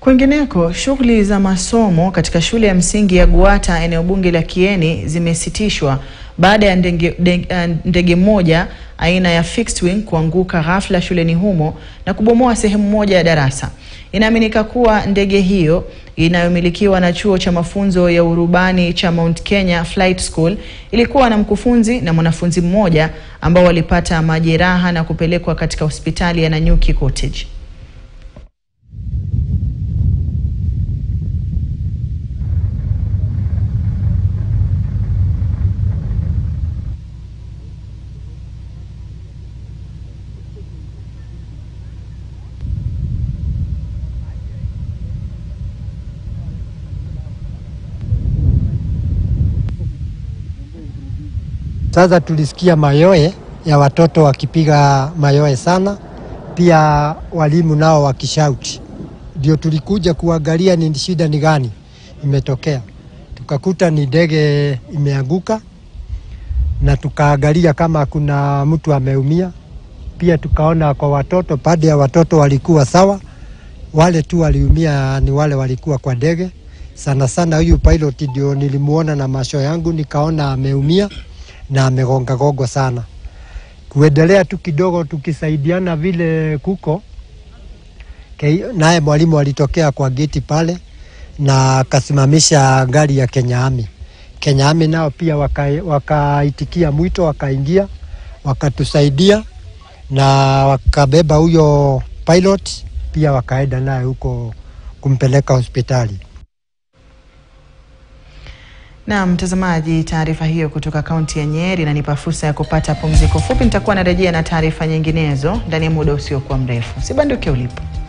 Kwingineko, shughuli za masomo katika shule ya msingi ya Guata eneo bunge la Kieni zimesitishwa baada ya ndege, ndege, ndege moja aina ya fixed wing kuanguka ghafla shuleni humo na kubomoa sehemu moja ya darasa. Inaaminika kuwa ndege hiyo inayomilikiwa na chuo cha mafunzo ya urubani cha Mount Kenya Flight School ilikuwa na mkufunzi na mwanafunzi mmoja ambao walipata majeraha na kupelekwa katika hospitali ya Nanyuki Cottage. Sasa tulisikia mayoe ya watoto wakipiga mayoe sana, pia walimu nao wakishauti. Ndio tulikuja kuangalia ni shida ni gani imetokea, tukakuta ni ndege imeanguka, na tukaangalia kama kuna mtu ameumia. Pia tukaona kwa watoto, pande ya watoto walikuwa sawa, wale tu waliumia ni wale walikuwa kwa ndege. Sana sana huyu pilot ndio nilimuona na macho yangu, nikaona ameumia na amegonga gogo sana. Kuendelea tu kidogo tukisaidiana vile kuko naye mwalimu alitokea kwa geti pale na akasimamisha gari ya Kenya Army. Kenya Army nao pia wakaitikia waka mwito wakaingia wakatusaidia na wakabeba huyo pilot pia wakaenda naye huko kumpeleka hospitali. Na mtazamaji, taarifa hiyo kutoka kaunti ya Nyeri inanipa fursa ya kupata pumziko fupi. Nitakuwa narejea na taarifa nyinginezo ndani ya muda usiokuwa mrefu. Sibanduke ulipo.